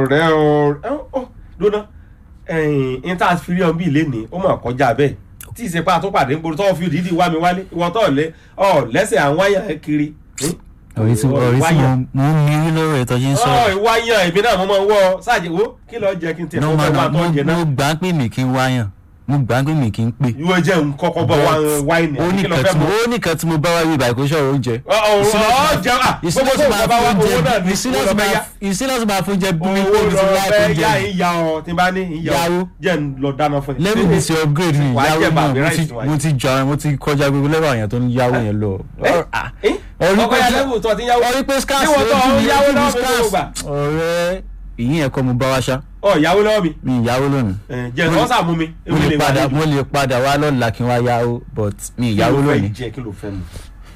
ọ̀rẹ́ ọ̀rẹ́ ọ̀ lóná ẹ̀yìn intanet ọ̀n bíi lẹ́ni ó mà kọjá bẹ́ẹ̀ tí ìsèpá àtúpàdé ń gbòòrò tó fi dídì wá mi wálé ìwọ tó lẹ ọ lẹ́sẹ̀ àwọn wáyà ẹ kiri. hmm? ọ̀rẹ́ tí ọ̀rẹ́ tí Wáyà. mo mo ń mirí lọ́rọ̀ ẹ̀ tọ́jú ń ọ sọ̀rọ̀ ìwáyà èmi náà mo máa ń wọ sáàjì wo kí lọ jẹ kí n tẹ no fún man ọgbà tó mo jẹ náà mo gbà pé mi kì í wáyàn mo gbà pé mi kì í pè. ìwọ jẹ ń kọ́kọ́ bọ wáìnì ó àbí ní kí lọ kan fẹ́ tí mo mọ̀ ó ní kan tí mo bá wá rí ibà kó sọ̀rọ̀ oúnjẹ. ọ ọ jẹ à gbogbo tó ń bá wá owó náà ní owó lọ fẹ́ yá ìsílẹ̀ máa fún jẹ bí mi owó kó mi lọ ti láì fẹ́ fún yá jẹ. ìyá ọ tí n bá ní ìyá ọ Yáwó. jẹ́ ń lọ dáná fún ẹ. lẹ́nu mi ti upgrade mi Wàá ìyàwó jẹ náà bàbí mo ti ráìsì wáyé. mo ti jọ mo ti kọjá gbogbo lẹ́wọ̀ àyàn tó ń yáwó yẹn lọ. Ẹ́? Ah, Ẹ́? ọ̀rí ọkọ pé ya lẹ́wù tó ti yáwó ọ̀rí pé scars Níwọ̀n tó lójú mi yáwó lójú mi lọ́wọ́ mi scars. gbogbo gbà. ọ̀rẹ́ ìyín ẹ̀kọ́ mo bá wá ṣá ọ ìyàwó lọ́wọ́ mi mi ìyàwó lónìí. ẹ, jẹ́ ẹ̀ sà mú mi mo èmi lè wà padà níbi. mo lè padà wá lọ́la kí n wá yáwó but mi Kí ìyàwó ló fẹ́ lónìí. jẹ kí ló fẹ́ mu.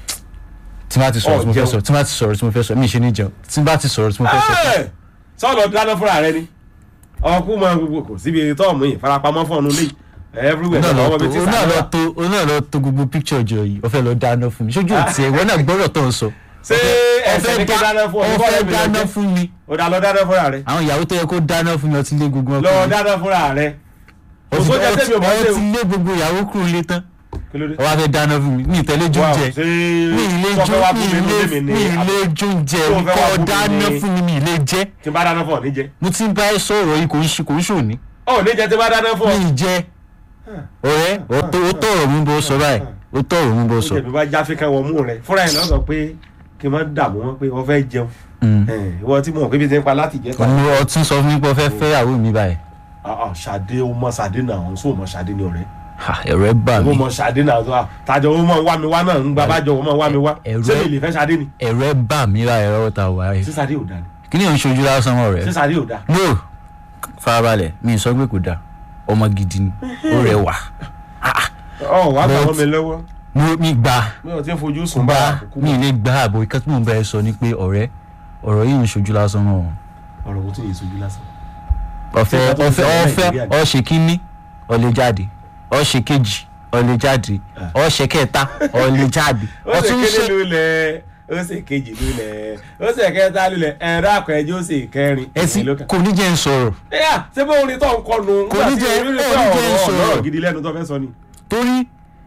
tí bá ti sọ̀rọ̀ tí mo fẹ́ Ọ̀, sọ tí bá ti sọ̀rọ̀ tí mo fẹ́ sọ mi ì ṣe ní jẹun tí bá ti sọ̀rọ̀ tí mo fẹ́ sọ. Ẹ́! sọ́ọ̀lọ́ dáná fúnra rẹ ni ọkú mọ gbogbo kò síbi tọ́ọ̀mù yìí farapamọ́ fún ọ̀nù lé everywhere òun náà náà lọ ọmọ tó mi ti òun náà lọ sàlọ́ tó òun náà lọ tó gbogbo picture jọ yìí ó fẹ́ lọ dáná fún mi ṣojú òtí ẹ̀ wọ́n náà gbọ́dọ̀ tó ń sọ. ṣé ẹsẹ̀ ní kí dáná fún ọ ó kọ́ fẹ́ ẹ̀mí dáná lọ́jọ́ fún mi ó dá lọ dáná fúnra rẹ àwọn ìyàwó tó yẹ kó dáná fún mi ọtí lé gbogbo lọ ọkùnrin dáná fúnra rẹ ó ti òṣó jẹ sẹ́mi ò mọ̀ ṣe ó ti lé gbogbo ìyàwó kúrò lé tán kí ló dé. ó wá fẹ́ dáná fún mi mi ìtẹ́lẹ̀ jó Wow, jẹ ṣé mi ìlé jó sọfẹ́ wá mi fún mi ìlé lóde mi mi ni ìlé jó jẹ Tó fẹ́ wá kọ́ fún mi dáná ni. fún mi mi ìlé jẹ tí n bá dáná fún ọ níjẹ. mo ti ń bá ẹ sọ̀rọ̀ yìí kò ń ṣe kò ń ṣòní ọ níjẹ tí n bá dáná fún ọ. mi ì jẹ ọ̀rẹ́ ó tó ó tọ̀rọ̀ mi bó sọ báyìí ó tọ̀rọ̀ mi bó ó sọ. jẹ̀bi bá jáfe kan wọ mú rẹ fúnra ẹ̀ náà sọ pé kí n má dààmú wọn pé wọ́n fẹ́ jẹun. Mm. Ẹ̀, ìwọ tí mo mọ̀ pé bí ti ń pa láti jẹ́ ta. òun ọtí sọ fún mi pé ó fẹ́ fẹ́ ìyàwó mi báyìí Ah, ah, Ṣadé ó mọ Ṣadé náà òun sóò mọ Ṣadé ní ọ̀rẹ́. Ha, ẹ̀rọ ẹ̀ bà ó mí mọ Ṣadé náà tó a tàjọ ó mọ wá mi wá náà ń gba bájọ ó mọ wá mi wá. Ẹ̀rọ- ṣé mi lè fẹ́ Ṣadé ni. ẹ̀rọ ẹ̀ bà mí ra ẹ̀rọ ta wà ṣé yìí Ṣadé ò dá ni. kí ni òun ṣojú lásán mọ́ ṣé rẹ̀ Ṣadé ò dá. no farabalẹ̀ mi ì sọ pé kò dáa ọmọ gidi ni ó rẹwà ọ wàá gbà But- wọ́n mi lọ́wọ́. mo mi gbà mi ò tí ń fojú sùn bá gbà àkókò. mi ì lè gbà àbò ìka tí mò ń bá ẹ sọ ni pé ọ̀rẹ́ ọ̀rọ̀ yìí ń ṣojú lásán mọ́ ọ. ọ̀rọ̀ kò tún yẹ sojú lásán. ọ̀fẹ́ Ṣé ìgbà tó ń ọ̀fẹ́ sọ̀rọ̀ ọ̀fẹ́ Nàìjíríà ni? ọ̀ṣẹ̀ kínní ọ̀lẹ̀ jáde ọ̀ṣẹ̀ kejì ọ̀lẹ̀ jáde ọ̀ṣẹ̀ kẹta ọ̀lẹ̀ jáde ó sì ọ̀tún kéde ṣe lulẹ̀ ó sì kejì lulẹ̀ ó sì kẹta lulẹ̀ ẹ̀rọ àkọ́ẹ̀jọ́ ó sì kẹrin. ẹtì ìlú kan. kò ní jẹ́ ń sọ̀rọ̀ ẹ̀yà ṣé bó orin tó ń kọnu Kò ní jẹ́- nígbà tí orin ẹ̀ tó ní jẹ́ ọ̀rọ̀ sọ̀rọ̀. ọ̀rọ̀ gidi lẹ́nu tó fẹ́ sọ ni. torí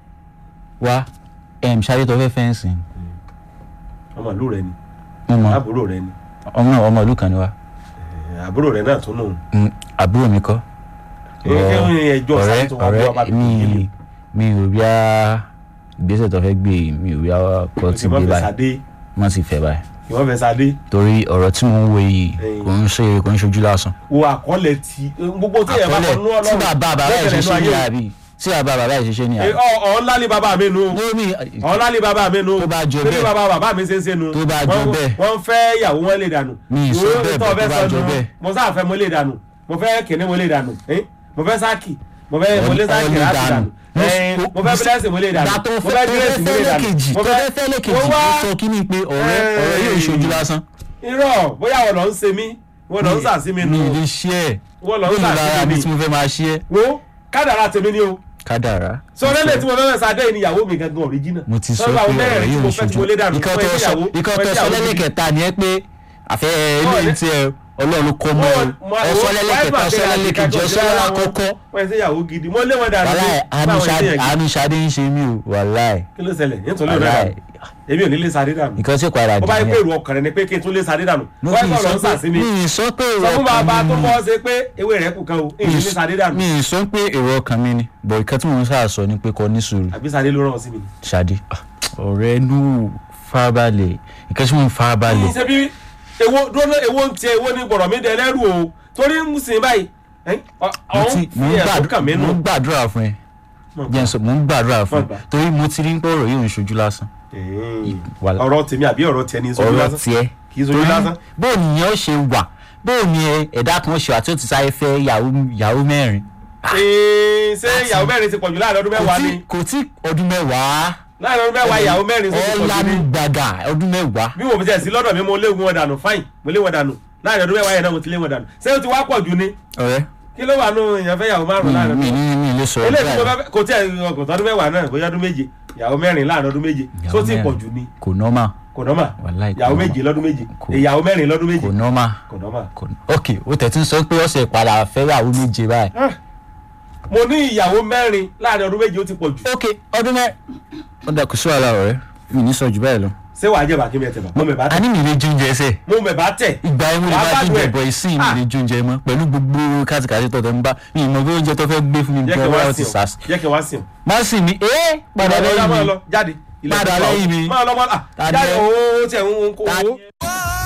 wa ẹ̀m ṣáré tó fẹ́ fẹ́ǹsì ọmọ ìlú rẹ ni mo mọ àbúrò rẹ ni ọmọ náà ọmọ ìlú kan ni wa ẹ̀, àbúrò rẹ náà tún nù. Mm, àbúrò mi kọ́ Ẹ- ẹ- ẹjọ́ ọ̀rẹ́ sáyé tó wá bí ọba ọ̀rẹ́ tó mi yé mi ò bí a ìgbésẹ̀ tó fẹ́ gbé yìí mi ò bí a kọ́ ti kí wọ́n gbé fẹ́ báyìí sadé wọ́n ti fẹ́ báyìí kí wọ́n fẹ́ sadé torí ọ̀rọ̀ tí mo ń wo yìí Ẹ̀yin. kò ń ṣe kò ń ṣojú lásán. wo àkọọ́lẹ̀ tí gbogbo tí ẹ̀ bá kọ nú àkọlẹ̀ tí ọlọ́run bàbá bàbá ẹ̀ ṣe ṣe ní àbí tí bàbá bàbá ẹ̀ ṣe ṣe ní Ẹ, àbí. ọ- ọ̀ ńlá ní bàbá mi nù ní omi ọ̀ ńlá ní bàbá mi nù Tó bá jọ Ṣé bí bẹ́ẹ̀. bàbá bàbá mi ṣe ń ṣe nù Tó bá jọ Wọ́n- bẹ́ẹ̀. wọ́n ń fẹ́ ìyàwó wọn lè dànù Mi ì sọ Ìwé bẹ́ẹ̀ tó bẹ́ẹ̀, fẹ́ tó bá sọ jọ nù. bẹ́ẹ̀. mo sáà fẹ́ mo lè dànù mo fẹ́ kìnní mo lè dànù ẹ́? mo fẹ́ sáàkì mo fẹ́ mo lé Ẹ- sáàkì ẹ lè láti dànù. dànù Ẹ, mo fẹ́ bílẹ̀sì mo lè dànù ìgbà tó mo fẹ́ fẹ́ tó gírèsì mo fẹ́ lè dànù lẹ́kejì mo tó fẹ́ fẹ́ lẹ́kejì mo wá ó sọ kí ni pé ọ̀rẹ́ ọ̀rọ̀ yóò ṣojú lásán. irọ́ bóyá wọ́n lọ ń ṣe mí wọ́n lọ ń sàsí mi nù mi ì lè ṣe ẹ̀ wọ́n lọ ń lónìí lára sàsí mi mi tí mo fẹ́ máa ṣe ẹ́ wo kádàrá tèmi ni o kádàrá. sọ lẹ́lẹ̀ tí mo fẹ́ fẹ́ sadé ni ìyàwó mi gangan original mo ti sọ Sọ́dọ̀ pé àwọn ọ̀rọ̀ mẹ́rẹ̀ẹ̀rin tí yóò mo fẹ́ tí ṣojú mo lé dànù ikọ́ fún tó ẹtí sọ ìyàwó ikọ́ fún tó ẹtí sọ ìyàwó gidi. lẹ́lẹ́kẹta ni ẹ pé àfẹ́ eléyìí tí ẹ ọlọ́run kọ́ mọ́ ọ Mo- ẹ sọ lẹ́lẹ́kẹta ẹ sọ lẹ́lẹ́kejì ẹ sọ lẹ́lẹ́kọ̀ọ́kọ́ wọ́n ṣe ìyàwó gidi mo lé wọn dànù wàláì fún àwọn ẹtí yẹn gidi. àánú Ṣadé ń ṣe mí o wàláì kí ló ṣẹlẹ̀ yẹn tó lé wọn wàláì dànù èmi ò ní lé sadé dànù nǹkan tí ó padà ó bá yẹ dì pé èrò ọkàn rẹ ni pé kí n tún lé sadé dànù mo wọ́n fi kọ̀ lọ ń sọ sàsí pé mi mi ì sọ pé sọ fún bàbá tó mi bọ́ ṣe pé ewé rẹ̀ kù kan o èyí ní sadé dànù mi ì sọ pé èrò ọkàn mi ni bọ̀ ìkan tí mo ń sáà sọ ni pé kò ní sùúrù àbí sadé ló rán ọ sí mi. Ṣadé ah, ọ̀rẹ́ nù farabalẹ̀ nǹkan tí mo ń farabalẹ̀ ṣe bí ewo dúró ewo ń tiẹ̀ ewo ní gbọ̀rọ̀ mi dẹ lẹ́rù o torí ń sìn báyìí ẹ̀, ọ- mo ọ̀hún ti- mo ń fi ẹ̀sùn gbàdúrà kàn mí mo nù. ń gbàdúrà fún ẹ Mọ̀ jẹ́ n sọ mo ń gbàdúrà fún Mọ̀ gbà. ẹ torí mo ti rí ń pé ọ̀rọ̀ yóò ń ṣojú lásán Ẹ̀ẹ́n. wàlá. ọ̀rọ̀ tèmi àbí ọ̀rọ̀ tiẹ̀ ní sojú ọ̀rọ̀ lásán tiẹ̀ kì í sojú lásán. bó nìyẹn ó ṣe wà bó ni ẹ- ẹ̀dá kan ṣe wà tí ó ti sáré fẹ́ yàwó yàwó mẹ́rin Ẹ̀ẹ́n, ṣé ìyàwó mẹ́rin ti pọ̀jù láàrin ọdún kò mẹ́wàá tí ni kò tí ọdún mẹ́wàá láàrin ọdún mẹ́wàá ìyàwó mẹ́rin tó ti pọ̀jù ọ̀lànà ni gbàgà ọdún mẹ́wàá bí mo fi tẹ̀ sí lọ́dọ̀ mi mo lé wọn dànù fáìn mo lé wọn dànù láàrin ọdún mẹ́wàá yẹn náà mo ti lé wọn dànù ṣé o ti wá pọ̀jù ni ọ̀rẹ́ kí ló wà nù èèyàn fẹ́ ìyàwó márùn mi láàrin mi ọdún ní mi lè sọ̀rọ̀ eléyìí tí mo báyìí fẹ́ kò tí ẹ̀ ọkọ̀ tọdún mẹ́wàá náà bóyá ọdún méje ìyàwó mẹ́rin láàrin ọdún méje Ìyàwó tó ti mẹ́rin. pọ̀jù ni kò nọ́mà kò nọ́mà Wàláì kò ìyàwó nọ́mà. méje lọ́dún méje Kò- ìyàwó mẹ́rin lọ́dún méje kò nọ́mà kò nọ́mà. kò ok ó tẹ̀tún sọ pé ọ̀sẹ̀ padà fẹ́yàwó méje báyìí. Ah, mo ní ìyàwó mẹ́rin láàrin ọdún méje ó ti pọ̀ jù ok ọdún mẹ́rin. ó dà kó sí wàhálà ọ̀rẹ́ mi ní sọ jù báyìí lọ. ṣé wàá jẹ́ bàkí mi ẹ̀ tẹ̀ bá mo mẹ̀ bá a tẹ̀ ní mi lè jóúnjẹ ẹsẹ̀ mo mẹ̀ bá tẹ̀ ìgbà yẹn mo lè Wàá bá gbádùn jóúnjẹ ẹ̀. bọ̀ ìsìn mi Ah. lè jóúnjẹ mọ́ pẹ̀lú gbogbo kátìkátì tọ̀tọ̀ ń bá mi ìmọ̀ bí oúnjẹ tó fẹ́ gbé fún mi jẹ́ kí gan n wá wá sí ti ọ sàs. jẹ́ kí n wá sí ọ. má sì mi ẹ́ padà Ọ̀dà lẹ́yìn máa mi. lọ jáde ilẹ̀ Padà tó pa ọ́. lẹ́yìn mi. máa lọ máa lọ Ta ni jáde ẹ? owó tiẹ̀ ń kó Ta owó. ni ẹ?